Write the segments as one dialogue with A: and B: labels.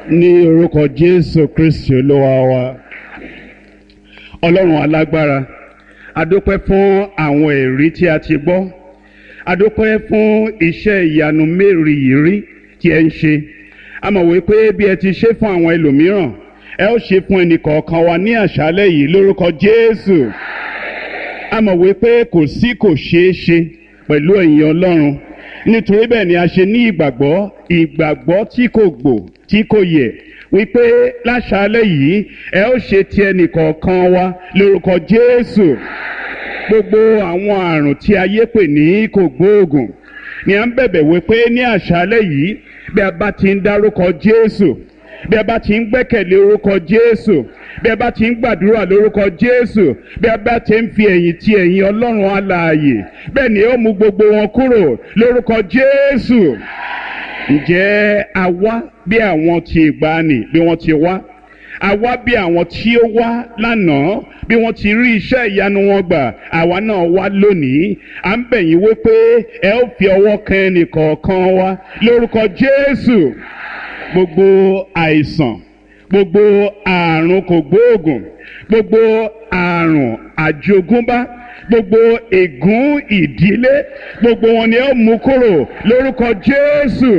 A: ní orúkọ jésù kristi olúwa wa ọlọ́run alágbára adúpẹ́ fún àwọn ẹ̀rí tí a ti gbọ́ adúpẹ́ fún iṣẹ́ ìyanu mérìírí tí ẹ ń ṣe a mọ̀ wípé bí ẹ ti ṣe fún àwọn ẹlòmíràn ẹ ó ṣe fún ẹnìkọ̀ọ̀kan wa ní àṣálẹ́ yìí lórúkọ jésù a mọ̀ wípé kò sí kò ṣeé ṣe pẹ̀lú ẹ̀yin ọlọ́run nítorí bẹ́ẹ̀ ni a ṣe ní ìgbàgbọ́ ìgbàgbọ́ tí kò gbò tí kò yẹ wípé láṣálẹ́ yìí ẹ ó ṣe ti ẹnìkọ̀ọ̀kan wa lórúkọ jésù gbogbo àwọn àrùn tí ayé pè ní kò gbóògùn ni à ń bẹ̀bẹ̀ wípé ní àṣálẹ́ yìí bí a bá ti ń dárúkọ jésù bí a bá ti ń gbẹ́kẹ̀lé orúkọ jésù bí a bá ti ń gbàdúrà lórúkọ jésù bí a bá ti ń fi ẹ̀yìn ti ẹ̀yìn ọlọ́run alààyè bẹ́ẹ̀ ni ó mú gbogbo wọn kúrò lórúkọ jésù ǹjẹ́ a wá bí àwọn ti ìgbàanì bí wọ́n ti wá a wá bí àwọn tí ó wá lánàá bí wọ́n ti rí iṣẹ́ ìyanu wọn gbà àwa náà wá lónìí à ń bẹ̀ yín wípé ẹ ó fi ọwọ́ kan ẹnìkọ̀ọ̀kan wa lórúkọ jésù gbogbo àìsàn gbogbo àrùn kògbóògùn gbogbo àrùn àjogúnbá gbogbo ègún ìdílé gbogbo wọn ni ẹ mú kúrò lórúkọ jésù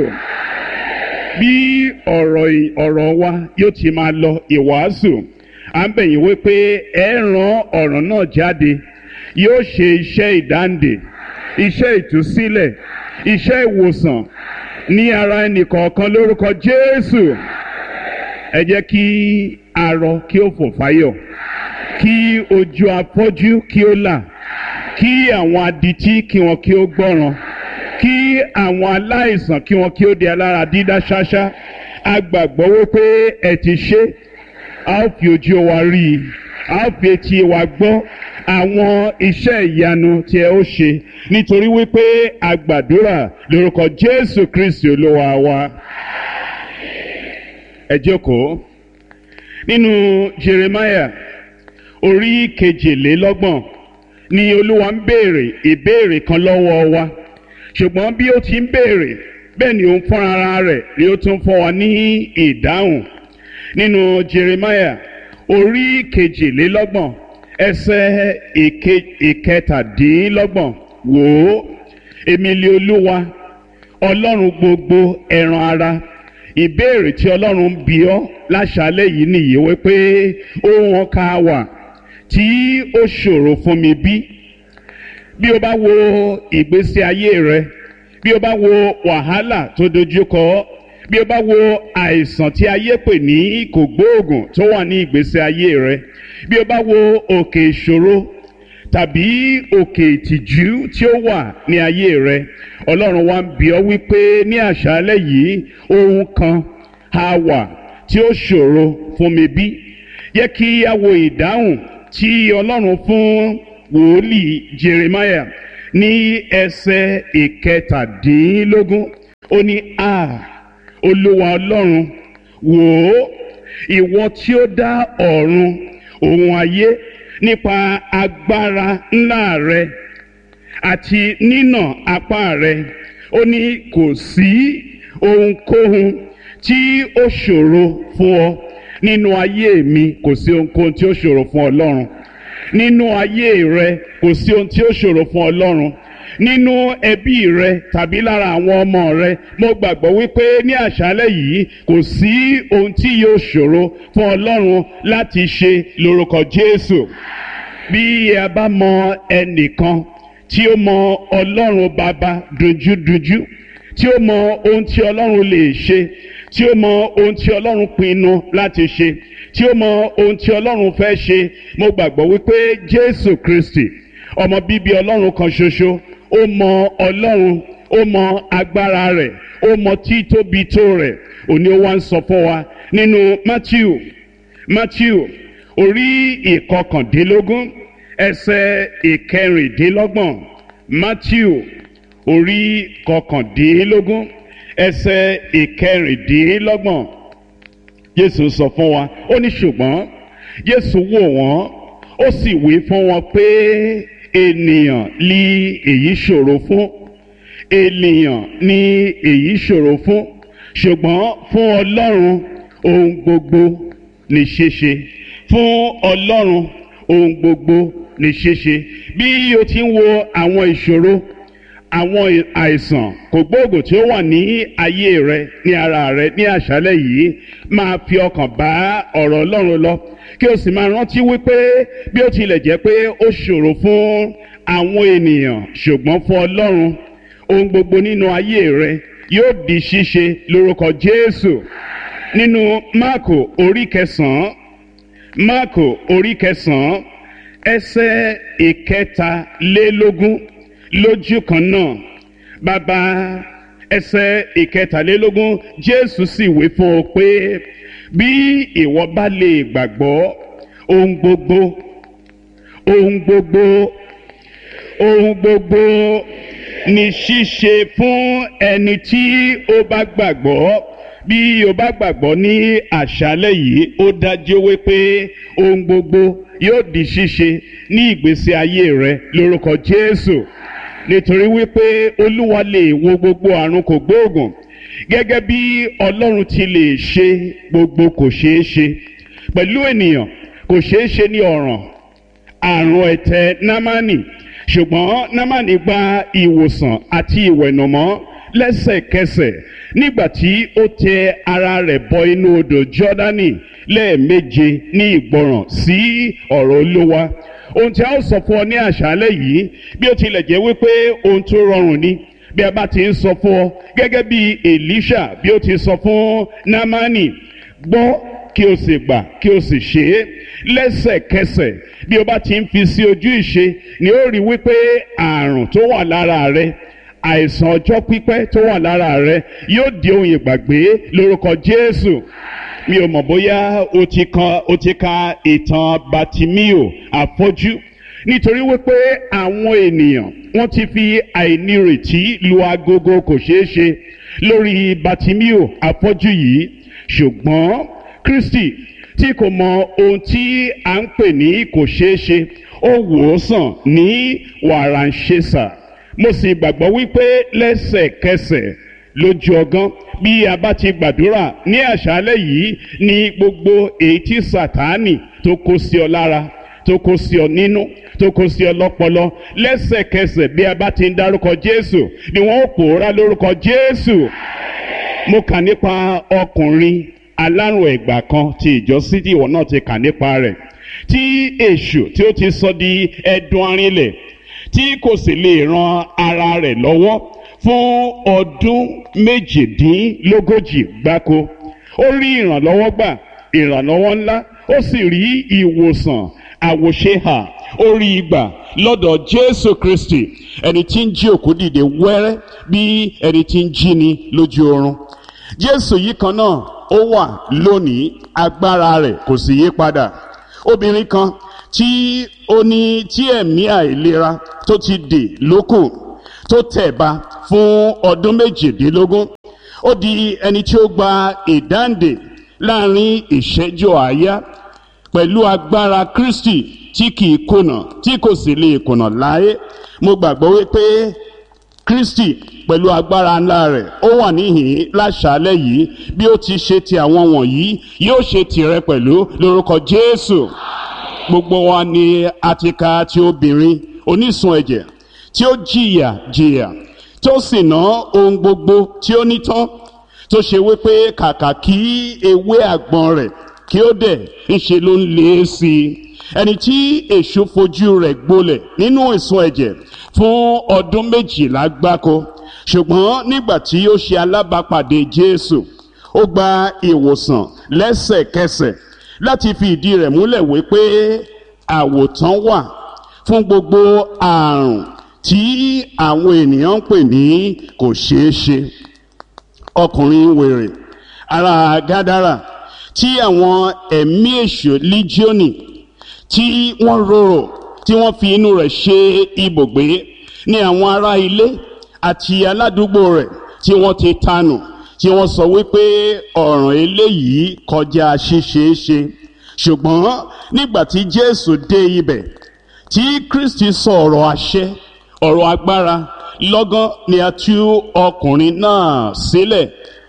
A: bí ọ̀rọ̀ ọ̀rọ̀ wa yóò ti máa lọ ìwàásù à ń bẹ̀yìn wípé ẹ ràn ọ̀rọ̀ náà jáde yóò ṣe iṣẹ́ ìdáǹdè iṣẹ́ ìtúsílẹ̀ iṣẹ́ ìwòsàn ní ara ẹnìkọ̀ọ̀kan lórúkọ jésù ẹ jẹ́ kí arọ kí ó fò fáyọ̀ kí ojú afọ́jú kí ó là kí àwọn adití kí wọn kí ó gbọ́ràn kí àwọn aláìsàn kí wọn kí ó di alára dídá ṣáṣá a gbàgbọ́ wípé ẹ ti ṣe a ó fi ojú wa rí i a ó fi etí wa gbọ́ àwọn iṣẹ́ ìyanu tí ẹ ó ṣe nítorí wípé a gbàdúrà lórúkọ jésù kristi olúwa wa ẹ jókòó nínú jeremiah orí kejìlélọ́gbọ̀n ni olúwa ń béèrè ìbéèrè kan lọ́wọ́ wa ṣùgbọ́n bí ó ti ń béèrè bẹ́ẹ̀ ni òun fúnra ara rẹ̀ ni ó tún fún wa ní ìdáhùn nínú jeremiah orí kejìlélọ́gbọ̀n ẹsẹ̀ ìkẹtàdínlọ́gbọ̀n wò ó èmi lé olúwa ọlọ́run gbogbo ẹran ara ìbéèrè tí ọlọ́run ń bi ọ́ láṣálẹ́ yìí nìyí wípé ohun ọkà wà tí ó ṣòro fún mi bí bí o bá wo ìgbésí ayé rẹ bí o bá wo wàhálà tó dojúkọ bí o bá wo àìsàn tí ayé pè ní kògbóògùn tó wà ní ìgbésí ayé rẹ bí o bá wo òkè ìṣòro tàbí òkè ìtìjú tí ó wà ní ayé rẹ ọlọ́run wa ń bi ọ́ wípé ní àṣálẹ́ yìí ohun kan á wà tí ó ṣòro fún mi bí yẹ kí a wo ìdáhùn tí ọlọ́run fún wòlíì jeremiah ní ẹsẹ̀ ìkẹtàdínlógún ó ní a olúwa ọlọ́run wò ó ìwọ tí ó dá ọ̀run òun ayé nípa agbára ńlá rẹ àti nínà apá rẹ ó ní kò sí ohunkóhun tí ó ṣòro fún ọ nínú ayé mi kò sí ohunkóhun tí ó ṣòro fún ọlọ́run nínú ayé rẹ kò sí ohun tí ó ṣòro fún ọlọ́run nínú ẹbí rẹ tàbí lára àwọn ọmọ rẹ mo gbàgbọ́ wípé ní àṣálẹ́ yìí kò sí ohun tí yóò ṣòro fún ọlọ́run láti ṣe lórúkọ jésù bí a bá mọ ẹnìkan tí ó mọ ọlọ́run bàbá dunjúdunjú tí ó mọ ohun tí ọlọ́run lè ṣe tí ó mọ ohun tí ọlọ́run pinnu láti ṣe tí ó mọ ohun tí ọlọ́run fẹ́ ṣe mo gbàgbọ́ wípé jésù kristi ọmọ bíbí ọlọ́run kan ṣoṣo ó mọ ọlọ́run ó mọ agbára rẹ̀ ó mọ títóbi tó rẹ̀ òní ó wá ń sọ fún wa nínú matthew matthew orí ìkọkàndínlógún ẹsẹ̀ ìkẹrìndínlọ́gbọ̀n matthew orí kọkàndínlógún ẹsẹ̀ ìkẹrìndínlọ́gbọ̀n jésù sọ fún wa ó ní ṣùgbọ́n jésù wò wọ́n ó sì wí fún wọn pé ènìyàn ní èyí ṣòro fún ènìyàn ní èyí ṣòro fún ṣùgbọ́n fún ọlọ́run ohun gbogbo ní ṣíṣe fún ọlọ́run ohun gbogbo ní ṣíṣe bí o ti ń wo àwọn ìṣòro àwọn àìsàn kògbóògùn tí ó wà ní ayé rẹ ní ara rẹ ní àṣálẹ́ yìí máa fi ọkàn bá ọ̀rọ̀ Ọlọ́run lọ kí o sì máa rántí wípé bí ó tilẹ̀ jẹ́ pé ó ṣòro fún àwọn ènìyàn ṣùgbọ́n fún Ọlọ́run ohun gbogbo nínú ayé rẹ yóò di ṣíṣe lórúkọ Jésù nínú Máàkò orí kẹsànán Máàkò orí kẹsànán ẹsẹ̀ ìkẹtàlélógún lójú kan náà bàbá ẹsẹ̀ ìkẹtàlélógún jésù sì wí fún ọ pé bí ìwọ bá lè gbàgbọ́ ohun gbogbo ohun gbogbo ohun gbogbo ní ṣíṣe fún ẹni tí ó bá gbàgbọ́ bí o bá gbàgbọ́ ní àṣálẹ́ yìí ó dájú wípé ohun gbogbo yóò di ṣíṣe ní ìgbésí ayé rẹ lórúkọ jésù nítorí wípé olúwa lè wo gbogbo àrùn kò gbóògùn gẹ́gẹ́ bí ọlọ́run ti lè ṣe gbogbo kò ṣeé ṣe pẹ̀lú ènìyàn kò ṣeé ṣe ní ọ̀ràn àrùn ẹ̀tẹ̀ námánì ṣùgbọ́n námánì gba ìwòsàn àti ìwẹ̀nùmọ́ lẹ́sẹ̀kẹsẹ̀ nígbà tí ó tẹ ara rẹ̀ bọ inú odò jọ́dánì lẹ́ẹ̀méje ní ìgbọràn sí ọ̀rọ̀ olúwa ohun tí a ó sọ fún ọ ní àṣálẹ́ yìí bí ó tilẹ̀ jẹ́ wípé ohun tó rọrùn ni bí a bá ti ń sọ fún ọ gẹ́gẹ́ bí Èlíṣà bí ó ti sọ fún Námánì gbọ́ kí o sì gbà kí o sì ṣe é lẹ́sẹ̀kẹsẹ̀ bí o bá ti ń fi sí ojú ìṣe ni ó rí wípé àrùn tó wà lára rẹ àìsàn ọjọ́ pípẹ́ tó wà lára rẹ yóò di ohun ìgbàgbé lórúkọ Jésù mi ò mọ̀ bóyá o ti kan o ti ka ìtàn Batimio afọ́jú nítorí wípé àwọn ènìyàn wọ́n ti fi àìnírètí lu agogo kò ṣeé ṣe lórí Batimio afọ́jú yìí ṣùgbọ́n Kristi tí kò mọ ohun tí à ń pè ní kò ṣeé ṣe ó wò ó sàn ní wàràǹṣeṣà mo sì gbàgbọ́ wípé lẹ́sẹ̀kẹsẹ̀ lójú ọgán bí a bá ti gbàdúrà ní àṣálẹ́ yìí ní gbogbo èyí tí sàtáànì tó kó sí ọ lára tó kó sí ọ nínú tó kó sí ọ lọ́pọlọ lẹ́sẹ̀kẹsẹ̀ bí a bá ti ń dárúkọ Jésù ni wọ́n ó pòórá lórúkọ Jésù mo kà nípa ọkùnrin alárùn ẹ̀gbà kan ti ìjọ sídìí ìwọ náà ti kà nípa rẹ̀ tí èṣù tí ó ti sọ di ẹdun arinlẹ̀ tí kò sì lè ran ara rẹ̀ lọ́wọ́ fún ọdún méjìdínlógójì gbáko ó rí ìrànlọ́wọ́ gbà ìrànlọ́wọ́ ńlá ó sì rí ìwòsàn àwòṣehà ó rí ìgbà lọ́dọ̀ Jésù Kristi ẹni tí ń jí òkú dìde wẹ́rẹ́ bí ẹni tí ń jí ni lójú oorun Jésù yìí kan náà ó wà lónìí agbára rẹ̀ kò sì yí padà obìnrin kan tí ó ní tí ẹ̀mí àìlera tó ti dè lókùn tó tẹ̀ ba fún ọdún méjìdínlógún ó di ẹni tí ó gba ìdáǹdè láàrin ìṣẹ́jú àáyá pẹ̀lú agbára Kristi tí kìí kùnà tí kò sì lè kùnà láé mo gbàgbọ́ wípé Kristi pẹ̀lú agbára ńlá rẹ̀ ó wà níhìn láṣálẹ́ yìí bí ó ti ṣe ti àwọn wọ̀nyí yóò ṣe tìrẹ pẹ̀lú lórúkọ Jésù gbogbo wa ni a ti ka ti obìnrin onísun ẹ̀jẹ̀ tí ó jìyà jìyà tó sì ná ohun gbogbo tí ó ní tán tó ṣe wípé kàkà kí ewé àgbọn rẹ̀ kí ó dẹ̀ ńṣe ló ń lé sí i ẹni tí èṣù fojú rẹ̀ gbolẹ̀ nínú ìsun ẹ̀jẹ̀ fún ọdún méjìlá gbáko ṣùgbọ́n nígbà tí ó ṣe alábàápàdé Jésù ó gba ìwòsàn lẹ́sẹ̀kẹsẹ̀ láti fi ìdí rẹ̀ múlẹ̀ wípé àwòtán wà fún gbogbo àrùn tí àwọn ènìyàn ń pè ní kò ṣeé ṣe ọkùnrin wèrè ará Gádárà tí àwọn ẹ̀mí èṣù líjíọ́nì tí wọ́n rorò tí wọ́n fi inú rẹ̀ ṣe ibùgbé ní àwọn ará ilé àti aládùúgbò rẹ̀ tí wọ́n ti tanù tí wọ́n sọ wípé ọ̀ràn eléyìí kọjá ṣíṣeéṣe ṣùgbọ́n nígbà tí Jésù dé ibẹ̀ tí Kristi sọ ọ̀rọ̀ àṣẹ ọ̀rọ̀ agbára lọ́gán ni a tú ọkùnrin náà sílẹ̀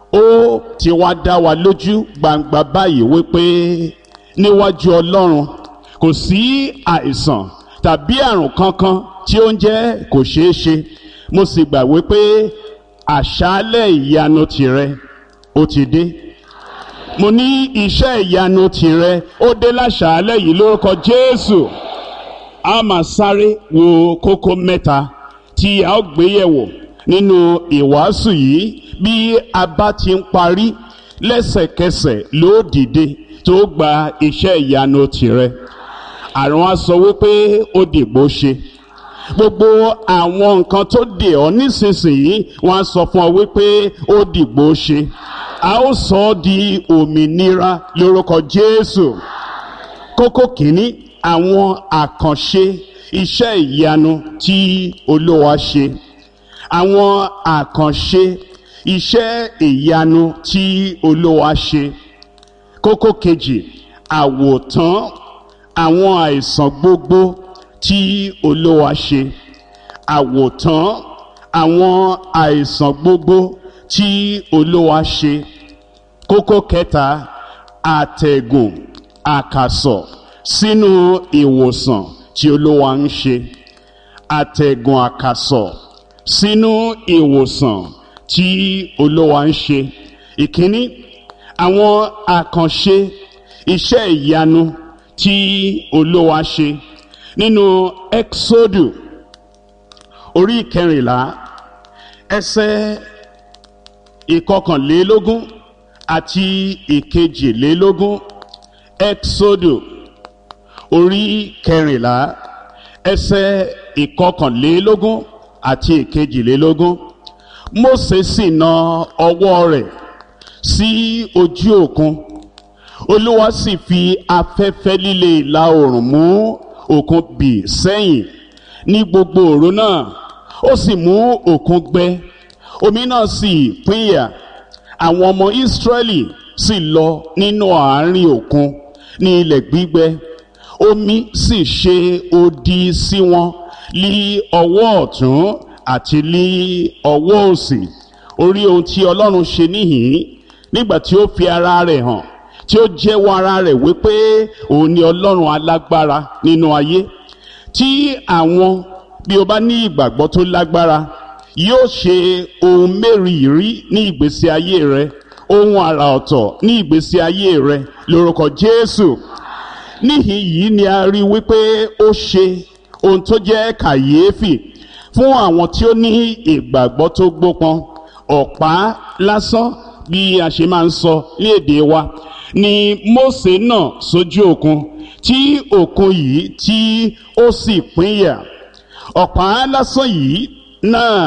A: ó ti wá dá wa lójú gbangba báyìí wípé níwájú ọlọ́run kò sí àìsàn tàbí àrùn kankan tí ó ń jẹ́ kò ṣeé ṣe mo sì gbà wípé àṣálẹ̀ ìyanu tìrẹ ó ti dé mo ní iṣẹ́ ìyanu tìrẹ ó dé láṣálẹ̀ yìí lórúkọ jésù a máa sáré wo kókó mẹ́ta tí a ó gbé yẹ̀wò nínú ìwàásù yìí bí a bá ti ń parí lẹ́sẹ̀kẹsẹ̀ ló dìde tó gba iṣẹ́ ìyanu tìrẹ àrùn á sọ wípé ó dìgbò ṣe gbogbo àwọn nǹkan tó dè ọ́ nísinsìnyí wọ́n á sọ fún ọ wípé ó dìgbò ṣe a ó sọ ọ́ di òmìnira lórúkọ Jésù kókó kìíní àwọn àkànṣe iṣẹ́ ìyanu tí Olúwa ṣe àwọn àkànṣe iṣẹ́ ìyanu tí Olúwa ṣe kókó kejì àwòtán àwọn àìsàn gbogbo tí Olúwa ṣe àwòtán àwọn àìsàn gbogbo tí Olúwa ṣe kókó kẹta àtẹ̀gùn àkàsọ̀ sínú ìwòsàn tí Olúwa ń ṣe àtẹ̀gùn àkàsọ̀ sínú ìwòsàn tí Olúwa ń ṣe ìkíní àwọn àkànṣe iṣẹ́ ìyanu tí Olúwa ṣe nínú Ẹ́ksódù orí ìkẹrìnlá ẹsẹ̀ ìkọkànlélógún àti ìkejìlélógún Ẹ́ksódù orí kẹrìnlá ẹsẹ̀ ìkọkànlélógún àti ìkejìlélógún Mósè sì na ọwọ́ rẹ̀ sí ojú òkun Olúwa sì fi afẹ́fẹ́ líle ìlà oòrùn mú òkun bì sẹ́yìn ní gbogbo òru náà ó sì mú òkun gbẹ omi náà sì pínyà àwọn ọmọ Ísírẹ́lì sì lọ nínú àárín òkun ní ilẹ̀ gbígbẹ omi sì ṣe odi sí wọn lí ọwọ́ ọ̀tún àti lí ọwọ́ òsì orí ohun tí Ọlọ́run ṣe níhìn nígbà tí ó fi ara rẹ̀ hàn tí ó jẹ́wọ́ ara rẹ̀ wípé òun ni Ọlọ́run alágbára nínú ayé tí àwọn bí o bá ní ìgbàgbọ́ tó lágbára yóò ṣe ohun mẹ́rìírí ní ìgbésí ayé rẹ ohun àrà ọ̀tọ̀ ní ìgbésí ayé rẹ lórúkọ Jésù níhìn yìí ni a rí wípé ó ṣe ohun tó jẹ́ kàyéfì fún àwọn tí ó ní ìgbàgbọ́ tó gbópọn ọ̀pá lásán bí a ṣe máa ń sọ ní èdè wa ni Mósè náà sójú òkun tí òkun yìí tí ó sì pínyà ọ̀pá lásán yìí náà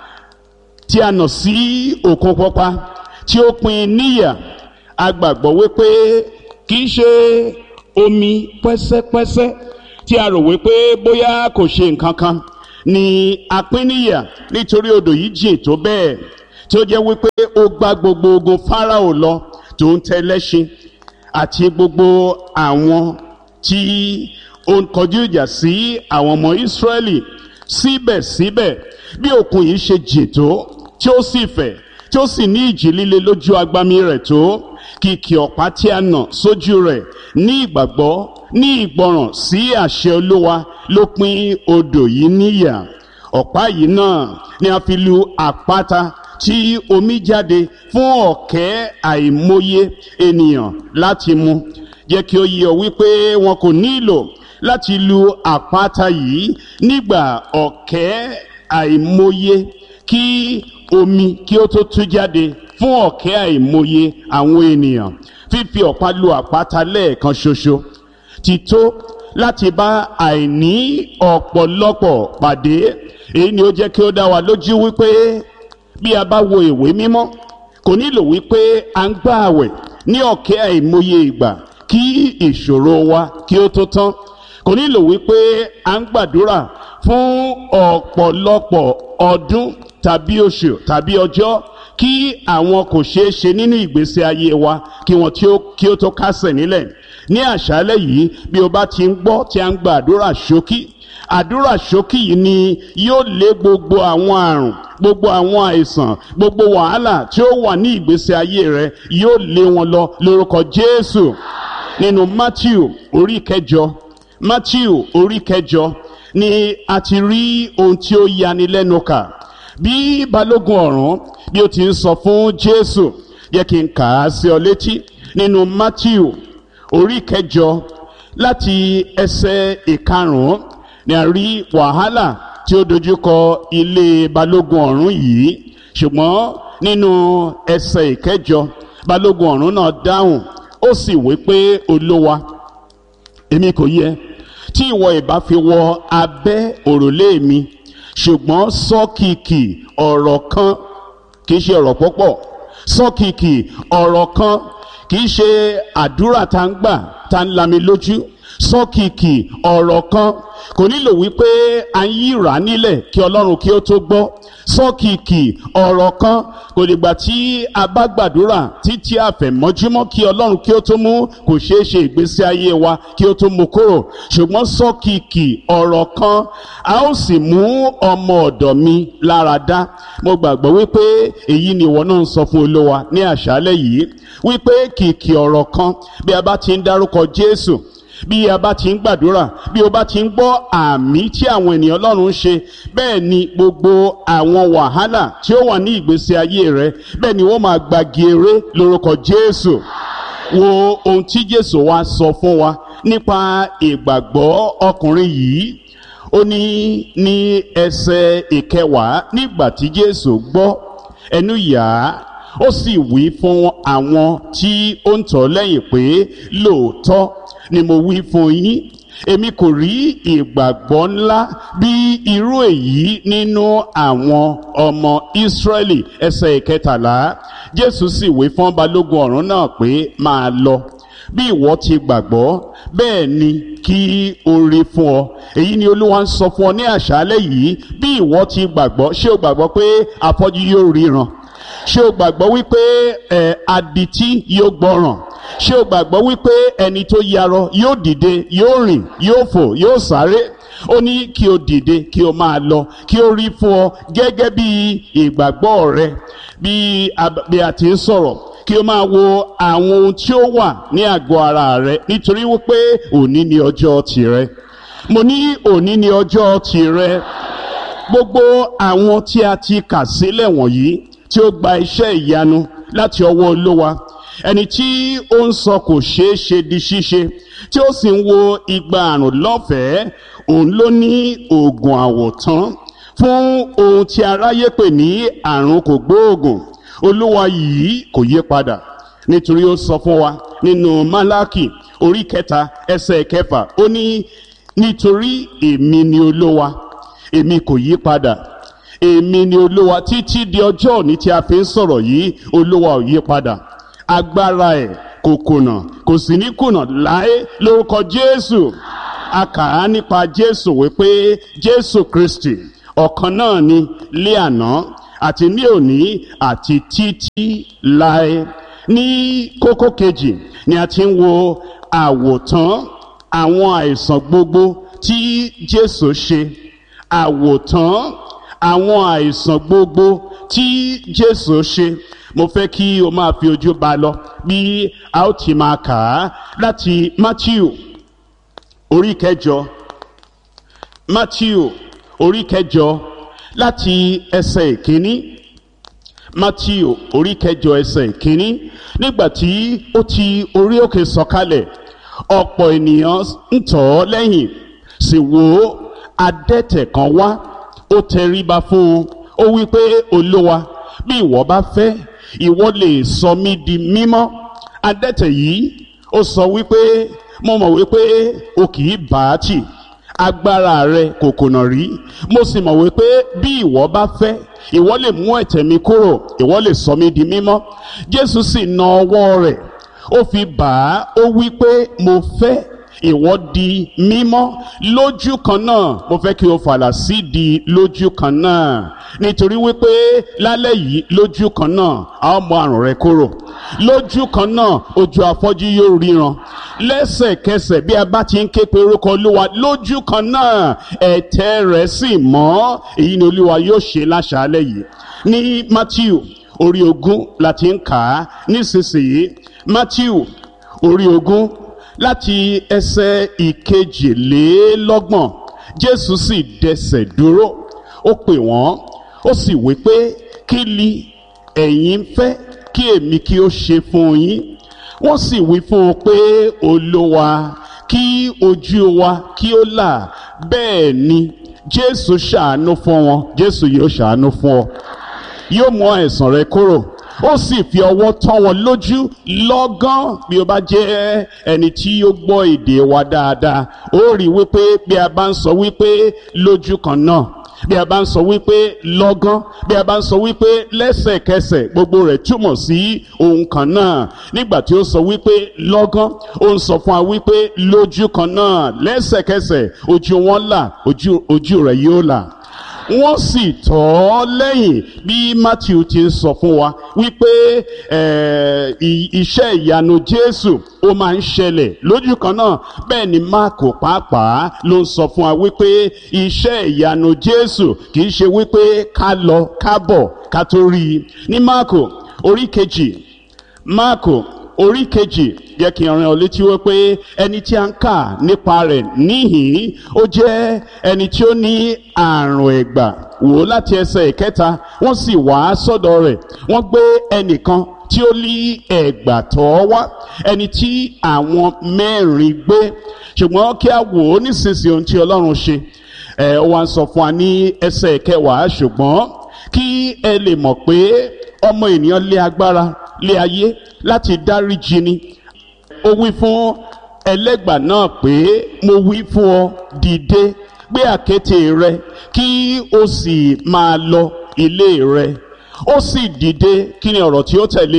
A: tí a nà sí òkun pupa tí ó pín níyà a gbàgbọ́ wípé kì í ṣe omi pẹ́sẹ́pẹ́sẹ́ tí a rò wípé bóyá kò ṣe nǹkan kan ni a pín níyà nítorí odò yìí jìn tó bẹ́ẹ̀ tí ó jẹ́ wípé ó gbá gbogbo ogun Fáráò lọ tó ń tẹ lẹ́ṣin àti gbogbo àwọn tí ó ń kọjú ìjà sí àwọn ọmọ Ísírẹ́lì síbẹ̀síbẹ̀ bí òkun yìí ṣe jìn tó tí ó sì fẹ̀ tí ó sì ní ìjì líle lójú agbami rẹ̀ tó kìkì ọ̀pá tí a nà sójú rẹ̀ ní ìgbàgbọ́ ní ìgbọràn sí àṣẹ Olúwa ló pín odò yìí níyà ọ̀pá yìí náà ni a fi lu àpáta tí omi jáde fún ọ̀kẹ́ àìmọye ènìyàn láti mu jẹ́ kí ó yé ọ wípé wọn kò nílò láti lu àpáta yìí nígbà ọ̀kẹ́ àìmọye kí omi kí ó tó tú jáde fún ọ̀kẹ́ àìmọye àwọn ènìyàn fífi ọ̀pá lu àpáta lẹ́ẹ̀kan ṣoṣo ti tó láti bá àìní ọ̀pọ̀lọpọ̀ pàdé èyí ni ó jẹ́ kí ó dá wa lójú wípé bí a bá wo ìwé mímọ́ kò nílò wípé à ń gbà àwẹ̀ ní ọ̀kẹ́ àìmọye ìgbà kí ìṣòro wa kí ó tó tán kò nílò wípé à ń gbàdúrà fún ọ̀pọ̀lọpọ̀ ọdún tàbí oṣù tàbí ọjọ́ kí àwọn kò ṣeé ṣe nínú ìgbésí ayé wa kí wọn kí ó tó kásẹ̀ nílẹ̀ ní àṣálẹ́ yìí bí o bá ti ń gbọ́ tí a ń gba àdúrà ṣókí àdúrà ṣókí yìí ni yóò lé gbogbo àwọn àrùn gbogbo àwọn àìsàn gbogbo wàhálà tí ó wà ní ìgbésí ayé rẹ yóò lé wọn lọ lórúkọ jésù nínú matthew orí kẹjọ matthew orí kẹjọ ni a ti rí ohun tí ó yani lẹ́nu kà bí balógun ọ̀rún bí ó ti ń sọ fún jésù yẹ kí n kà á sí ọ létí nínú matthew orí kẹjọ láti ẹsẹ̀ ìkarùn-ún ni a rí wàhálà tí ó dojúkọ ilé balógun ọ̀rún yìí ṣùgbọ́n nínú ẹsẹ̀ ìkẹjọ balógun ọ̀rún náà dáhùn ó sì wí pé olówa èmi kò yẹ tí ìwọ ìbá fi wọ abẹ́ òrùlé mi ṣùgbọ́n sọ́kìkì ọ̀rọ̀ kan kì í ṣe ọ̀rọ̀ púpọ̀ sọ́kìkì ọ̀rọ̀ kan kì í ṣe àdúrà tá ń gbà tá ń lami lójú sọ́kìkì ọ̀rọ̀ kan kò nílò wípé a ń yíra nílẹ̀ kí ọlọ́run kí ó tó gbọ́ sọ́kìkì ọ̀rọ̀ kan kò dìgbà tí a bá gbàdúrà títí àfẹ̀mọ́júmọ́ kí ọlọ́run kí ó tó mú kò ṣeé ṣe ìgbésí ayé wa kí ó tó mú kúrò ṣùgbọ́n sọ́kìkì ọ̀rọ̀ kan a ó sì mú ọmọ ọ̀dọ̀ mi lára dá mo gbàgbọ́ wípé èyí ni ìwọ náà ń sọ fún olówa ní àṣálẹ́ yìí wípé kìkì ọ̀rọ̀ kan bí a bá ti ń dárúkọ jésù bí a bá ti ń gbàdúrà bí o bá ti ń gbọ́ àmì tí àwọn ènìyàn ọlọ́run ń ṣe bẹ́ẹ̀ ni gbogbo àwọn wàhálà tí ó wà ní ìgbésí ayé rẹ bẹ́ẹ̀ ni wọ́n máa gbagi eré lórúkọ jésù wo ohun tí jésù wá sọ fún wa nípa ìgbàgbọ́ ọkùnrin yìí ó ní ní ẹsẹ̀ ìkẹwàá nígbà tí jésù gbọ́ ẹnu yà á ó sì wí fún àwọn tí ó ń tọ̀ lẹ́yìn pé lóòótọ́ ni mo wí fún yín èmi kò rí ìgbàgbọ́ ńlá bí irú èyí nínú àwọn ọmọ ìsírẹ́lì ẹsẹ̀ ìkẹtàlá jésù sì wí fún balógun ọ̀rún náà pé máa lọ bí ìwọ ti gbàgbọ́ bẹ́ẹ̀ ni kí o rí fún ọ èyí ni olúwa ń sọ fún ọ ní àṣálẹ́ yìí bí ìwọ ti gbàgbọ́ ṣé o gbàgbọ́ pé afọ́jú yóò ríran ṣé o gbàgbọ́ wípé ẹ̀ adití yóò gbọ́ràn ṣé o gbàgbọ́ wípé ẹni tó yarọ yóò dìde yóò rìn yóò fò yóò sáré ó ní kí o dìde kí o máa lọ kí o rí fún ọ gẹ́gẹ́ bí ìgbàgbọ́ rẹ bí a ti ń sọ̀rọ̀ kí o máa wo àwọn ohun tí ó wà ní àgọ́ ara rẹ nítorí wípé òní ni ọjọ́ tìrẹ mo ní òní ni ọjọ́ tìrẹ gbogbo àwọn tí a ti kà sílẹ̀ wọ̀nyí tí ó gba iṣẹ́ ìyanu láti ọwọ́ olówa ẹni tí ó ń sọ kò ṣeé ṣe di ṣíṣe tí ó sì ń wo igba àrùn lọ́fẹ̀ẹ́ òun ló ní oògùn àwòtán fún ohun tí aráyé pè ní àrùn kò gbóògùn olúwa yìí kò yé padà nítorí ó sọ fún wa nínú málákì orí kẹta ẹsẹ̀ kẹfà ó ní nítorí èmi ni olúwa èmi kò yí padà èmi ni olúwa títí di ọjọ́ òní tí a fi ń sọ̀rọ̀ yìí olúwa ò yí padà agbára ẹ̀ kò kùnà kò sì ní kùnà láé lórúkọ jésù a kà á nípa jésù wípé jésù kristi ọ̀kan náà ni lé àná àti ní òní àti títí láé ní kókó kejì ni a ti ń wo àwòtán àwọn àìsàn gbogbo tí jésù ṣe àwòtán àwọn àìsàn gbogbo tí jésù ṣe mo fẹ́ kí o máa fi ojú ba lọ bí a ó ti máa kà á láti matthew orí kẹjọ matthew orí kẹjọ láti ẹsẹ̀ ìkíní matthew orí kẹjọ ẹsẹ̀ ìkíní nígbà tí ó ti orí òkè sọ̀kalẹ̀ ọ̀pọ̀ ènìyàn ń tọ̀ ọ́ lẹ́yìn sì wò ó adẹ́tẹ̀ kan wá ó tẹríba fún un ó wí pé olówa bí ìwọ bá fẹ́ ìwọ lè sọ mí di mímọ́ adẹ́tẹ̀ yìí ó sọ wípé mo mọ̀ wípé o kì í bá a tì agbára rẹ kò kùnà rí mo sì mọ̀ wípé bí ìwọ bá fẹ́ ìwọ lè mú ẹ̀tẹ̀ mi kúrò ìwọ lè sọ mí di mímọ́ jésù sì na ọwọ́ rẹ̀ ó fi bà á ó wí pé mo fẹ́ ìwọ di mímọ́ lójú kan náà mo fẹ́ kí o fàlà sí di lójú kan náà nítorí wípé lálẹ́ yìí lójú kan náà a ó mú àrùn rẹ kúrò lójú kan náà ojú afọ́jú yóò ríran lẹ́sẹ̀kẹsẹ̀ bí a bá ti ń ké pe orúkọ olúwa lójú kan náà ẹ̀tẹ̀ rẹ̀ sì mọ́ èyí ni olúwa yóò ṣe láṣálẹ́ yìí ní matthew orí ogún la ti ń kà á nísinsìnyí matthew orí ogún láti ẹsẹ̀ ìkejìlélọ́gbọ̀n jésù sì dẹsẹ̀ dúró ó pè wọ́n ó sì wí pé kí li ẹ̀yin fẹ́ kí èmi kí ó ṣe fún yín wọ́n sì wí fún un pé olúwa kí ojú wa kí ó là bẹ́ẹ̀ ni jésù ṣàánú fún wọn jésù yóò ṣàánú fún ọ yóò mú àìsàn rẹ kúrò ó sì fi ọwọ́ tán wọn lójú lọ́gán bí o bá jẹ́ ẹni tí ó gbọ́ èdè wa dáadáa ó rí wípé bí a bá ń sọ wípé lójú kan náà bí a bá ń sọ wípé lọ́gán bí a bá ń sọ wípé lẹ́sẹ̀kẹsẹ̀ gbogbo rẹ̀ túmọ̀ sí ohun kan náà nígbà tí ó sọ wípé lọ́gán ó ń sọ fún wa wípé lójú kan náà lẹ́sẹ̀kẹsẹ̀ ojú wọn là ojú ojú rẹ̀ yóò là wọ́n sì tọ́ ọ lẹ́yìn bí matthew ti ń sọ fún wa wípé iṣẹ́ ìyanu jésù ó máa ń ṣẹlẹ̀ lójú kan náà bẹ́ẹ̀ ni máàkù pàápàá ló ń sọ fún wa wípé iṣẹ́ ìyanu jésù kì í ṣe wípé ká lọ ká bọ̀ ká tó rí i ní máàkù orí kejì máàkù orí kejì jẹ́ kí n rán ọ létí wípé ẹni tí a ń kà nípa rẹ̀ níhìn ó jẹ́ ẹni tí ó ní àrùn ẹ̀gbà wò láti ẹsẹ̀ ìkẹta wọ́n sì wá sọ́dọ̀ rẹ̀ wọ́n gbé ẹnìkan tí ó lé ẹ̀gbà tọ́ wá ẹni tí àwọn mẹ́rin gbé ṣùgbọ́n kí a wò ó nísinsìnyí ohun tí ọlọ́run ṣe ẹ̀ ó wá ń sọ fún wa ní ẹsẹ̀ ìkẹwàá ṣùgbọ́n kí ẹ lè mọ̀ pé ọmọ ènìyàn lé agbára lé ayé láti dáríjì ni ó wí fún ẹlẹ́gbà náà pé mo wí fún ọ dìde gbé àkéte rẹ kí o sì máa lọ ilé rẹ ó sì dìde kí ni ọ̀rọ̀ tí ó tẹ̀lé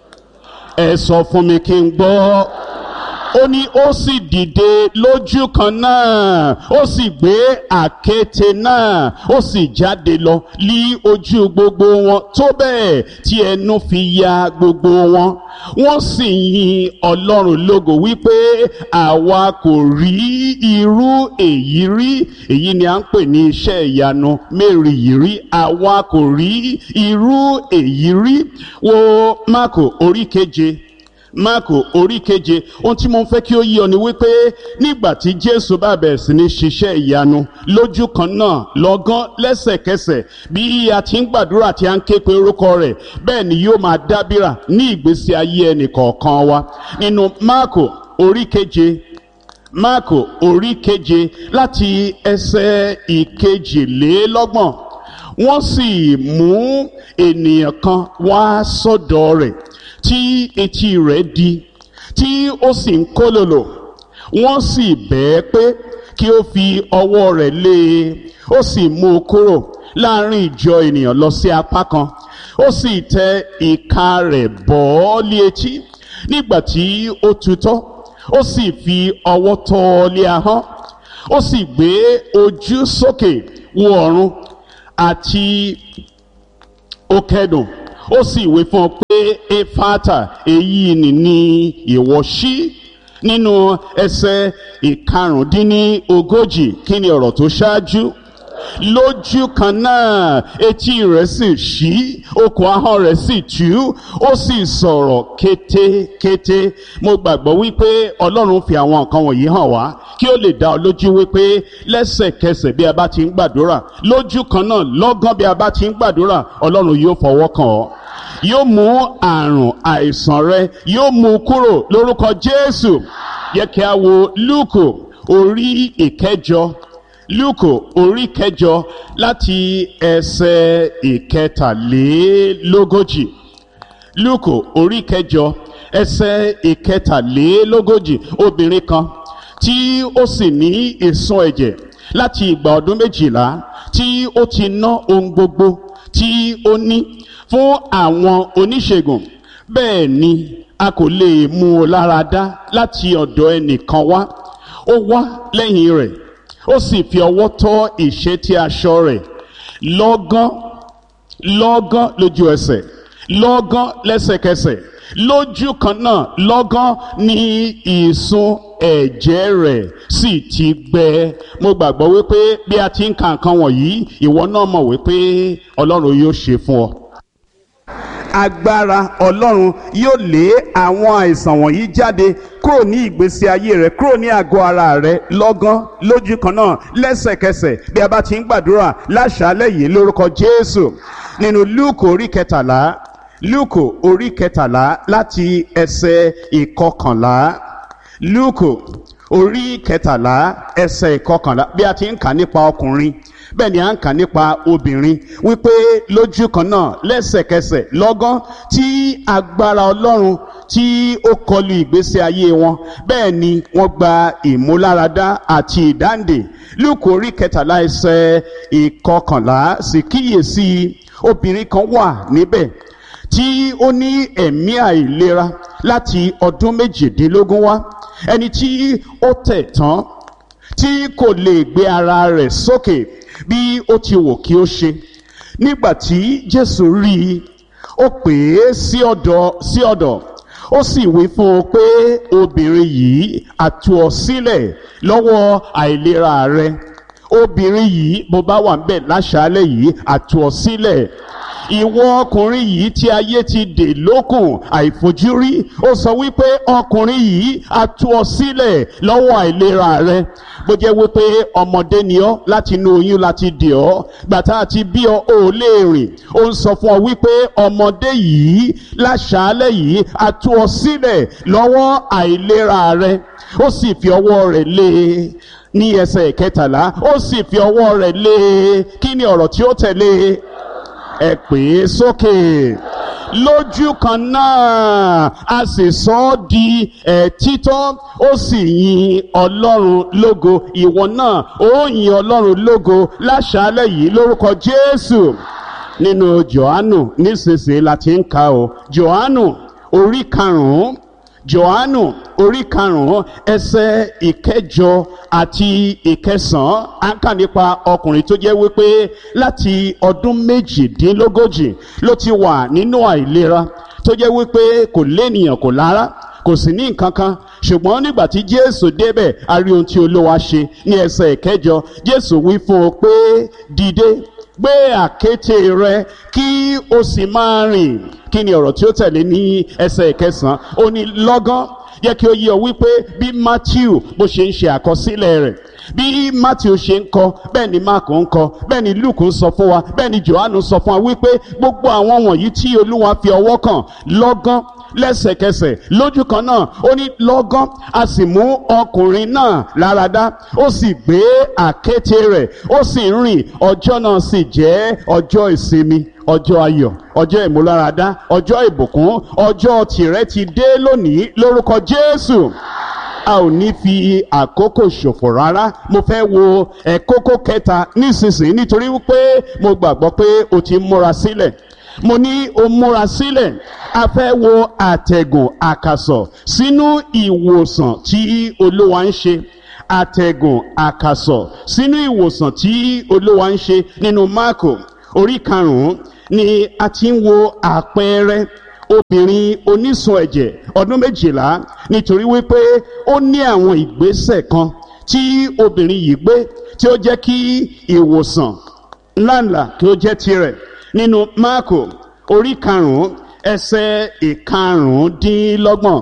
A: ẹ sọ fún mi kí n gbọ́ ó ní ó sì dìde lójú kan náà ó sì gbé àkéte náà ó sì jáde lọ lí ojú gbogbo wọn tó bẹ́ẹ̀ tí ẹnu fi ya gbogbo wọn wọ́n sì yin ọlọ́run lógo wípé àwa kò rí irú èyí rí èyí ni à ń pè ní iṣẹ́ ìyanu mẹ́rin yìí rí àwa kò rí irú èyí rí wo máàkù orí keje máàkù orí keje ohun tí mo fẹ́ kí ó yí ọ ni wípé nígbà tí jésù bá bẹ̀rẹ̀ sí ní ṣiṣẹ́ ìyanu lójú kan náà lọ́gán lẹ́sẹ̀kẹsẹ̀ bí a ti ń gbàdúrà tí a ń ké pe orúkọ rẹ̀ bẹ́ẹ̀ ni yóò máa dábìrà ní ìgbésí ayé ẹnì kọ̀ọ̀kan wa nínú máàkù orí keje máàkù orí keje láti ẹsẹ̀ ìkejìlélọ́gbọ̀n wọ́n sì mú ènìyàn kan wá sọ́dọ̀ rẹ̀ tí etí rẹ̀ di tí ó sì ń kólòlò wọ́n sì bẹ́ẹ̀ pé kí ó fi ọwọ́ rẹ̀ lé e ó sì mú un kúrò láàrin ìjọ ènìyàn lọ sí apá kan ó sì tẹ ìka rẹ̀ bọ́ ọ́ lé etí nígbà tí ó tutọ́ ó sì fi ọwọ́ tọ́ ọ lé ahọ́n ó sì gbé ojú sókè wo ọ̀run àti ó kẹ́dùn ó sì wí fún ọ pé efata èyí ni ní ìwọ ṣí nínú ẹsẹ̀ ìkarùndínlógójì kí ni ọ̀rọ̀ tó ṣáájú lójú kan náà etí rẹ̀ sì ṣí okùn ahọ́n rẹ̀ sì tú ó sì sọ̀rọ̀ kétékété mo gbàgbọ́ wípé ọlọ́run fi àwọn nǹkan wọ̀nyí hàn wá kí ó lè dá ọ lójú wípé lẹ́sẹ̀kẹsẹ̀ bí a bá ti ń gbàdúrà lójú kan náà lọ́gán bí a bá ti ń gbàdúrà ọlọ́run yóò fọwọ́ kàn ọ́ yóò mú àrùn àìsàn rẹ yóò mú kúrò lórúkọ jésù yẹ kí a wo lúùkù orí ìkẹjọ lúùkù orí kẹjọ láti ẹsẹ̀ ìkẹtàlélógójì lúùkù orí kẹjọ ẹsẹ̀ ìkẹtàlélógójì obìnrin kan tí ó sì ní ìsun ẹ̀jẹ̀ láti ìgbà ọdún méjìlá tí ó ti ná ohun gbogbo tí ó ní fún àwọn oníṣègùn bẹ́ẹ̀ ni a kò lè mú un lára dá láti ọ̀dọ̀ ẹnìkan wá ó wá lẹ́yìn rẹ̀ ó sì fi ọwọ́ tọ́ ìṣẹ́tí aṣọ rẹ̀ lọ́gán lọ́gán lójú ẹsẹ̀ lọ́gán lẹ́sẹ̀kẹsẹ̀ lójú kan náà lọ́gán ní ìsun ẹ̀jẹ̀ rẹ̀ sì ti gbẹ mo gbàgbọ́ wípé bí a ti ń ka nǹkan wọ̀nyí ìwọ náà mọ̀ wípé ọlọ́run yóò ṣe fún ọ agbára ọlọ́run yóò lé àwọn àìsàn wọ̀nyí jáde kúrò ní ìgbésí ayé rẹ kúrò ní àgọ́ ara rẹ lọ́gán lójú kan náà lẹ́sẹ̀kẹsẹ̀ bí a bá ti ń gbàdúrà láṣálẹ̀ yìí lórúkọ jésù nínú lúùkù orí kẹtàlá lúùkù orí kẹtàlá láti ẹsẹ̀ ìkọkànlá lúùkù orí kẹtàlá ẹsẹ̀ ìkọkànlá bí a ti ń kà nípa ọkùnrin bẹ́ẹ̀ ni à ń kà nípa obìnrin wípé lójú kan náà lẹ́sẹ̀kẹsẹ̀ lọ́gán tí agbára ọlọ́run tí ó kọlu ìgbésí ayé wọn bẹ́ẹ̀ ni wọ́n gba ìmúláradá àti ìdáǹdè lúkò orí kẹtàlá ẹsẹ̀ ìkọkànlá sì kíyèsí obìnrin kan wà níbẹ̀ tí ó ní ẹ̀mí àìlera láti ọdún méjìdínlógún wá ẹni tí ó tẹ̀ tán tí kò lè gbé ara rẹ̀ sókè bí ó ti wò kí ó ṣe nígbà tí jésù rí i ó pè é sí ọ̀dọ̀ sí ọ̀dọ̀ ó sì wí fún un pé obìnrin yìí àtú ọ sílẹ̀ lọ́wọ́ àìlera rẹ obìnrin yìí bó bá wà ń bẹ̀ láṣálẹ̀ yìí àtú ọ sílẹ̀ ìwọ ọkùnrin yìí tí ayé ti dè lókùn àìfojúrí ó sọ wípé ọkùnrin yìí á tú ọ sílẹ̀ lọ́wọ́ àìlera rẹ bó jẹ́ wípé ọmọdé ni ọ́ láti inú oyún láti dè ọ́ gbàtà àti bí ọ ò lè rìn ó ń sọ fún ọ wípé ọmọdé yìí láṣálẹ̀ yìí á tú ọ sílẹ̀ lọ́wọ́ àìlera rẹ ó sì fi ọwọ́ rẹ̀ lé e ní ẹsẹ̀ kẹtàlá ó sì fi ọwọ́ rẹ̀ lé e kí ni ọ̀rọ̀ tí ó tẹ̀lé ẹ pè é sókè lójú kan náà a sì sọ ọ́ di ẹ̀ títọ́ ó sì yin ọlọ́run lógo ìwọ náà ó yin ọlọ́run lógo láṣálẹ̀ yìí lórúkọ jésù nínú johannu nísinsìnyí la ti ń ka o johannu orí karùn-ún johannu orí karùn-ún ẹsẹ̀ ìkẹjọ àti ìkẹsàn-án à ń kà nípa ọkùnrin tó jẹ́ wípé láti ọdún méjìdínlógójì ló ti wà nínú àìlera tó jẹ́ wípé kò lénìyàn kò lára kò sì ní nǹkan kan ṣùgbọ́n nígbà tí jésù débẹ̀ a rí ohun tí olúwa ṣe ní ẹsẹ̀ ìkẹjọ jésù wí fún un pé dìde gbé àkéte rẹ kí o sì máa rìn kí ni ọ̀rọ̀ tí ó tẹ̀lé ní ẹsẹ̀ ìkẹsàn-án ó ní lọ́gán yẹ kí ó yẹ wípé bí matthew bó ṣe ń ṣe àkọsílẹ̀ rẹ̀ bí matthew ṣe ń kọ bẹ́ẹ̀ ni mark ń kọ bẹ́ẹ̀ ni luke ń sọ fún wa bẹ́ẹ̀ ni johannu sọ fún wa wípé gbogbo àwọn wọ̀nyí tí olúwa fi ọwọ́ kàn lọ́gán lẹ́sẹ̀kẹsẹ̀ lójú kan náà ó ní lọ́gán a sì mú ọkùnrin náà láradá ó sì gbé àkéte rẹ̀ ó sì ń rìn ọjọ́ náà sì jẹ́ ọjọ́ ìsinmi ọjọ́ ayọ̀ ọjọ́ ìmúláradá ọjọ́ ìbùkún ọjọ́ tìrẹ ti dé lónìí lórúkọ jésù a ò ní fi àkókò ṣòfò rárá mo fẹ́ wo ẹ̀kókó kẹta nísinsìnyí nítorí wípé mo gbàgbọ́ pé o ti múra sílẹ̀ mo ní o múra sílẹ̀ a fẹ́ wo àtẹ̀gùn àkàsọ̀ sínú ìwòsàn tí olúwa ń ṣe àtẹ̀gùn àkàsọ̀ sínú ìwòsàn tí olúwa ń ṣe nínú máàkò orí karùn-ún ni a ti ń wo àpẹẹrẹ obìnrin onísun ẹ̀jẹ̀ ọdún méjìlá nítorí wípé ó ní àwọn ìgbésẹ̀ kan tí obìnrin yìí gbé tí ó jẹ́ kí ìwòsàn ńláńlá kí ó jẹ́ tirẹ̀ nínú máàkò orí karùn-ún ẹsẹ̀ ìkarùndínlọ́gbọ̀n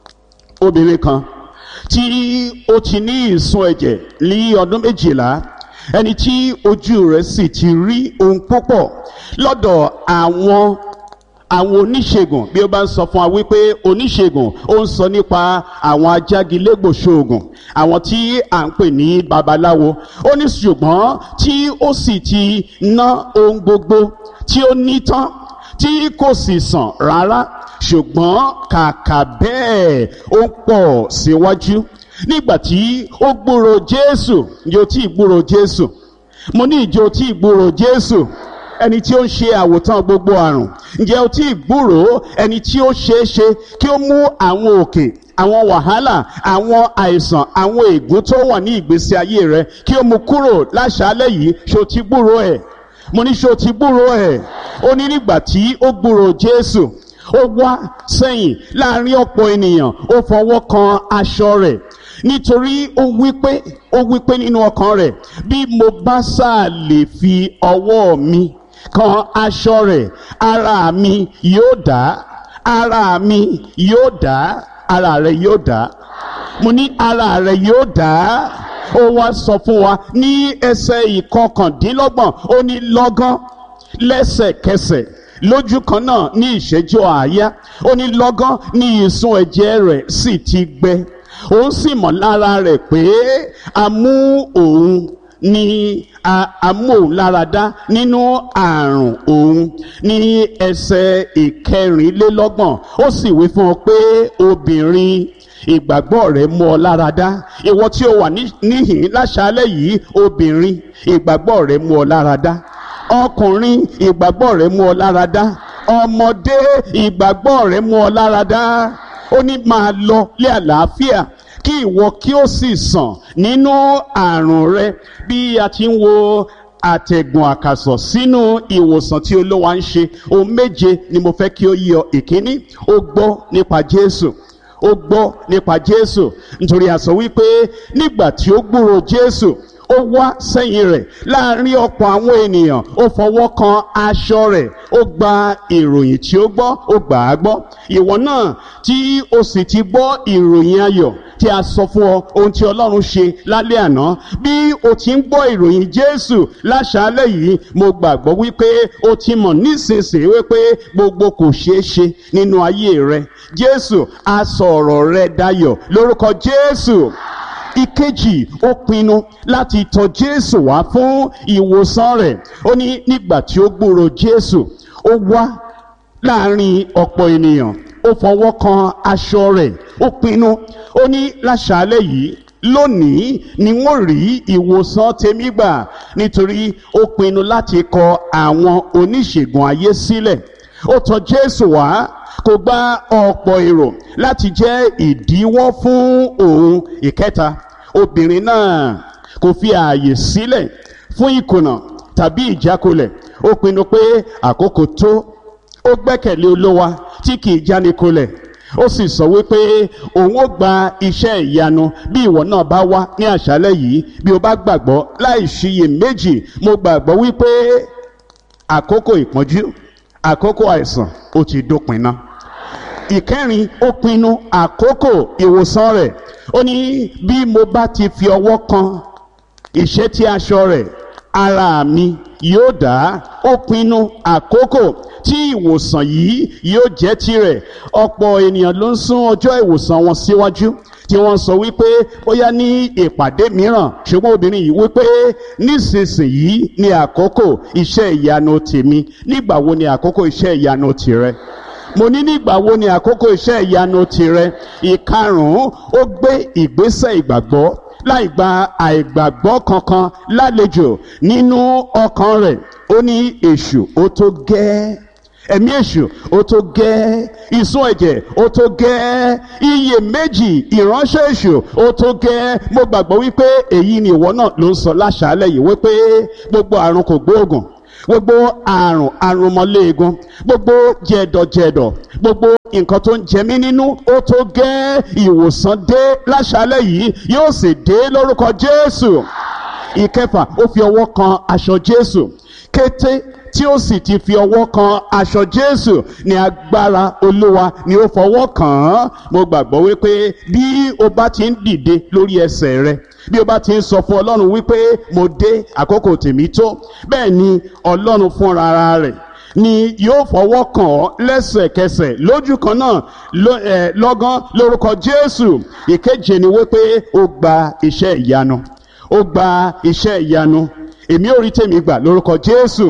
A: obìnrin kan tí ó ti ní ìsun ẹ̀jẹ̀ ní ọdún méjìlá ẹni tí ojú rẹ̀ sì ti rí ohun púpọ̀ lọ́dọ̀ àwọn àwọn oníṣègùn bí ó bá ń sọ fún wa wípé oníṣègùn ó ń sọ nípa àwọn ajágilégbòṣoògùn àwọn tí à ń pè ní babaláwo ó ní ṣùgbọ́n tí ó sì ti ná ohun gbogbo tí ó ní tán tí kò sì sàn rárá ṣùgbọ́n kàkà bẹ́ẹ̀ ó ń pọ̀ síwájú nígbà tí ó gbúrò jésù ìjọ tí ìgbúrò jésù mo ní ìjọ tí ìgbúrò jésù
B: ẹni tí ó ń ṣe àwòtán gbogbo àrùn ǹjẹ́ o tí ì gbúròó ẹni tí ó ṣeé ṣe kí ó mú àwọn òkè àwọn wàhálà àwọn àìsàn àwọn ègún tó wà ní ìgbésí ayé rẹ kí ó mú kúrò láṣálẹ́ yìí ṣó ti gbúròó ẹ̀ mo ní ṣó ti gbúròó ẹ̀ ó ní nígbà tí ó gbúròó Jésù ó wá sẹ́yìn láàrin ọ̀pọ̀ ènìyàn ó fọwọ́ kan aṣọ rẹ̀ nítorí ó wípé ó wípé nínú ọkàn rẹ̀ bí mo bá sáà lè fi ọwọ́ mi kan aṣọ rẹ̀ ara mi yóò dá ara mi yóò dá ara rẹ̀ yóò dá mo ní ara rẹ̀ yóò dá ó wá sọ fún wa ní ẹsẹ̀ ìkọkàndínlọ́gbọ̀n ó ní lọ́gán lẹ́sẹ̀kẹsẹ̀ lójú kan náà ní ìṣẹ́jú àáyá ó ní lọ́gán ní ìsun ẹ̀jẹ̀ rẹ̀ sì ti gbẹ òun sì mọ̀ lára rẹ̀ pé a mú òun ní amóhùnláradá nínú àrùn òun ní ẹsẹ̀ ìkẹrìnlélọ́gbọ̀n ó sì wí fún ọ pé obìnrin ìgbàgbọ́ rẹ̀ mú ọ láradá ìwọ tí o wà níhìn láṣálẹ́ yìí obìnrin ìgbàgbọ́ rẹ̀ mú ọ láradá ọkùnrin ìgbàgbọ́ rẹ̀ mú ọ láradá ọmọdé ìgbàgbọ́ rẹ̀ mú ọ láradá ó ní máa lọ lé àlàáfíà kí ìwọ kí ó sì sàn nínú àrùn rẹ bí a ti ń wo àtẹ̀gùn àkàsọ̀ sínú ìwòsàn tí olówó ń ṣe ohun méje ni mo fẹ́ kí ó yí ọ ìkíní ó gbọ́ nípa Jésù ó gbọ́ nípa Jésù nítorí a sọ wípé nígbà tí ó gbúrò Jésù ó wá sẹ́yìn rẹ̀ láàrin ọ̀pọ̀ àwọn ènìyàn ó fọwọ́ kan aṣọ rẹ̀ ó gba ìròyìn tí ó gbọ́ ó gbà á gbọ́ ìwọ náà tí o sì ti gbọ́ ìròyìn ayọ̀ tí a sọ fún ọ ohun tí Ọlọ́run ṣe lálẹ́ àná bí o ti ń gbọ́ ìròyìn Jésù láṣálẹ́ yìí mo gbàgbọ́ wípé o ti mọ̀ nísinsìnyí wípé gbogbo kò ṣeé ṣe nínú ayé rẹ Jésù á sọ ọ̀rọ̀ rẹ dayọ̀ lórúkọ Jésù ìkejì ó pinnu láti tọ̀ Jésù wá fún ìwòsàn rẹ̀ ó ní nígbà tí ó gbúrò Jésù ó wá láàrin ọ̀pọ̀ ènìyàn ó fọwọ́ kan aṣọ rẹ̀ ó pinnu ó ní láṣálẹ́ yìí lónìí ni wọ́n rí ìwòsàn tèmi gbà nítorí ó pinnu láti kọ àwọn oníṣègùn ayé sílẹ̀ ó tọ̀ Jésù wá kò gba ọ̀pọ̀ èrò láti jẹ́ ìdíwọ́ fún òun ìkẹta obìnrin náà kò fi ààyè sílẹ̀ fún ìkùnà tàbí ìjákulẹ̀ ó pinnu pé àkókò tó ó gbẹ́kẹ̀lé olówa tí kì í jánikulẹ̀ ó sì sọ wípé òun ó gba iṣẹ́ ìyanu bí ìwọ náà bá wá ní àṣálẹ́ yìí bí o bá gbàgbọ́ láì ṣiyè méjì mo gbàgbọ́ wípé àkókò ìpọ́njú àkókò àìsàn ó ti dópin náà ìkẹrin ó pinnu àkókò ìwòsàn rẹ̀ ó ní bí mo bá ti fi ọwọ́ kan ìṣẹ́tí aṣọ rẹ̀ ara mi yóò dá ó pinnu àkókò tí ìwòsàn yìí yóò jẹ́ tirẹ̀ ọ̀pọ̀ ènìyàn ló ń sún ọjọ́ ìwòsàn wọn síwájú tí wọ́n sọ wípé bóyá ní ìpàdé mìíràn ṣùgbọ́n obìnrin yìí wípé nísinsìnyí ni àkókò iṣẹ́ ìyanu tèmi nígbà wo ni àkókò iṣẹ́ ìyanu tirẹ̀ mo ní nígbà wo ni àkókò iṣẹ́ ìyanu tirẹ̀ ìkarùn-ún ó gbé ìgbésẹ̀ ìgbàgbọ́ láì gba àìgbàgbọ́ kankan lálejò nínú ọkàn rẹ̀ ó ní èṣù ó tó gẹ́ẹ́ ẹ̀mí èṣù ó tó gẹ́ ìsun ẹ̀jẹ̀ ó tó gẹ́ iye méjì ìránṣẹ́ èṣù ó tó gẹ́ mo gbàgbọ́ wípé èyí ni ìwọ náà ló ń sọ láṣálẹ̀ yìí wípé gbogbo àrùn kò gbóògùn gbogbo àrùn àrùnmọ́léegun gbogbo jẹ̀dọ̀jẹ̀dọ̀ gbogbo nǹkan tó ń jẹ mí nínú ó tó gẹ́ ìwòsàn dé láṣálẹ̀ yìí yóò sì dé lórúkọ Jésù ìkẹfà ó fi ọwọ́ kan aṣọ Jésù kété tí ó sì ti fi ọwọ́ kan aṣọ Jésù ní agbára Olúwa ni ó fọwọ́ kàn án mo gbàgbọ́ wípé bí o bá ti ń dìde lórí ẹsẹ̀ rẹ bí o bá ti ń sọ fún Ọlọ́run wípé mo dé àkókò tèmi tó bẹ́ẹ̀ ni Ọlọ́run fúnra rẹ̀ ni yóò fọwọ́ kàn ọ́ lẹ́sẹ̀kẹsẹ̀ lójú kan náà lọ́gán lórúkọ Jésù ìkeje ni wípé ó gba iṣẹ́ ìyanu ó gba iṣẹ́ ìyanu èmi ò rí tèmi gbà lórúkọ Jésù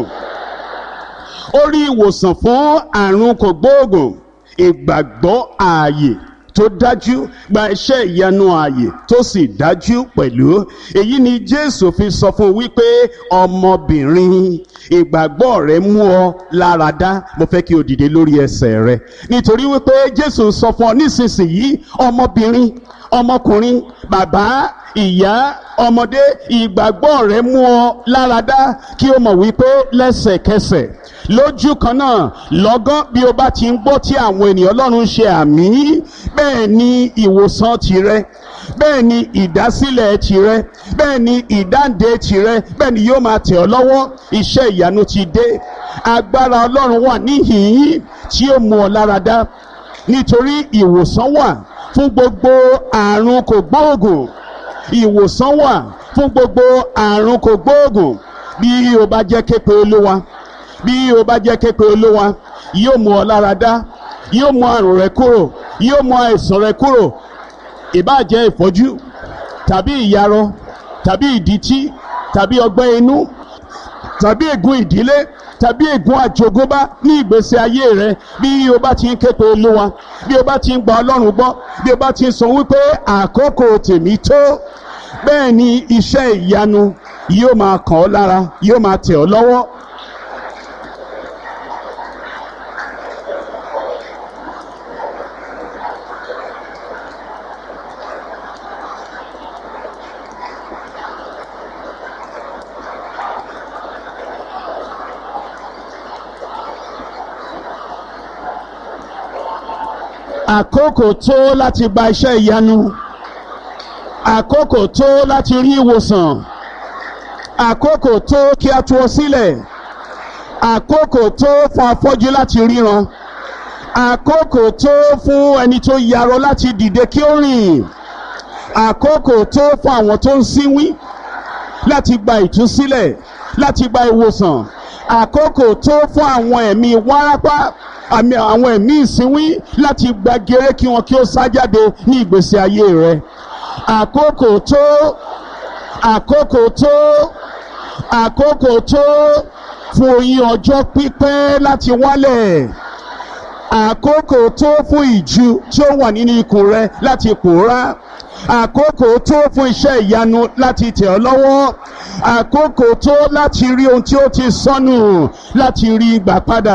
B: ó rí ìwòsàn fún àrùn kògbóògùn ìgbàgbọ́ ààyè tó dájú gba iṣẹ́ ìyanu ààyè tó sì dájú pẹ̀lú èyí ni jésù fi sọ fún un wípé ọmọbìnrin ìgbàgbọ́ rẹ mú ọ lára dá mo fẹ́ kí o dìde lórí ẹsẹ̀ rẹ nítorí wípé jésù sọ fún ọ nísinsìnyí ọmọbìnrin ọmọkùnrin bàbá ìyá ọmọdé ìgbàgbọ́ rẹ mú ọ lára dá kí o mọ̀ wípé lẹ́sẹ̀kẹsẹ̀ lójú kan náà lọ́gán bí o bá ti ń gbọ́ tí àwọn ènìyàn ọlọ́run ṣe àmì bẹ́ẹ̀ ni ìwòsàn tirẹ̀ bẹ́ẹ̀ ni ìdásílẹ̀ tirẹ̀ bẹ́ẹ̀ ni ìdáǹdè tirẹ̀ bẹ́ẹ̀ ni yóò máa tẹ̀ ọ́ lọ́wọ́ iṣẹ́ ìyanu ti dé agbára ọlọ́run wà níhìn-ín tí ó mú ọ lára dá nítorí ìwòsàn wà fún gbogbo àrùn kògbóògùn ìwòsàn wà fún gbogbo àrùn kògbóògùn bí o bá jẹ́ képe olúwa bí o bá jẹ́ képe olúwa yóò mú ọ lára dá yóò mú àrùn rẹ kúrò yóò mú àìsàn rẹ kúrò ìbáà jẹ́ ìfọ́jú tàbí ìyarọ tàbí ìdítí tàbí ọgbẹ́ inú tàbí ègún ìdílé tàbí ègún àjogúnbá ní ìgbésí ayé rẹ bí o bá ti ń képe olúwa bí o bá ti ń gba ọlọ́run gbọ́ bí o bá ti ń sọ wípé àkókò tèmi tó bẹ́ẹ̀ ni iṣẹ́ ìyanu yóò máa kàn ọ́ lára yóò máa tẹ̀ ọ́ lọ́wọ́. àkókò tó láti gba iṣẹ́ ìyanu àkókò tó láti rí ìwòsàn àkókò tó kí a tú ọ sílẹ̀ àkókò tó fún afọ́jú láti ríran àkókò tó fún ẹni tó yarọ láti dìde kí ó rìn àkókò tó fún àwọn tó ń sínwín láti gba ìtúsílẹ̀ láti gba ìwòsàn àkókò tó fún àwọn ẹ̀mí wárápá àmì àwọn ẹ̀mí ìsínwín láti gba gèrè kí wọn kí ó sá jáde ní ìgbésí ayé rẹ àkókò tó àkókò tó àkókò tó fún oyin ọjọ́ pípẹ́ láti wálẹ̀ àkókò tó fún ìju tí ó wà nínú ikùn rẹ láti pòórá àkókò tó fún iṣẹ́ ìyanu láti tẹ̀ ọ́ lọ́wọ́ àkókò tó láti rí ohun tí ó ti sọnù láti rí gbà padà.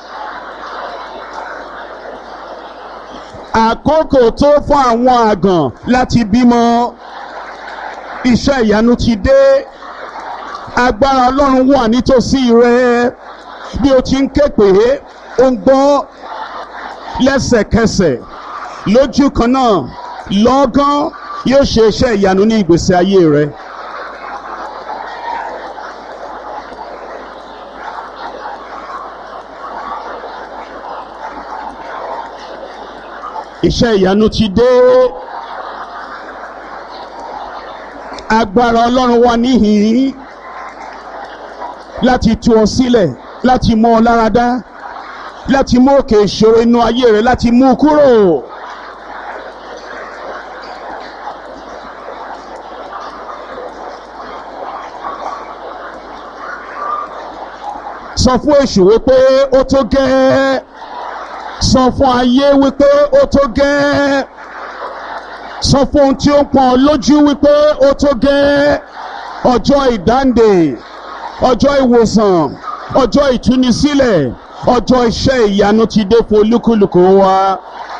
B: àkókò tó fún àwọn àgàn láti bímọ iṣẹ́ ìyanu ti dé agbára ọlọ́run wà nítòsí rẹ bí o ti ń ké pé ó ń gbọ́ lẹ́sẹ̀kẹsẹ̀ lójú kan náà lọ́gán yóò ṣe iṣẹ́ ìyanu ní ìgbésí ayé rẹ. iṣẹ́ ìyanu ti dé agbára ọlọ́run wà níhìn láti tú ọ sílẹ̀ láti mú ọ lára dá láti mú òkè ìṣòro inú ayé rẹ láti mú u kúrò. sọ fún èṣù wípé ó tó gẹ́ẹ́ sọ fún ayé wípé ó tó gẹ́ẹ́ sọ fún ohun tí ó ń pọn lójú wípé ó tó gẹ́ẹ́ ọjọ́ ìdáǹdè ọjọ́ ìwòsàn ọjọ́ ìtúnisílẹ̀ ọjọ́ iṣẹ́ ìyanu ti dé fún olúkúlùkù wa.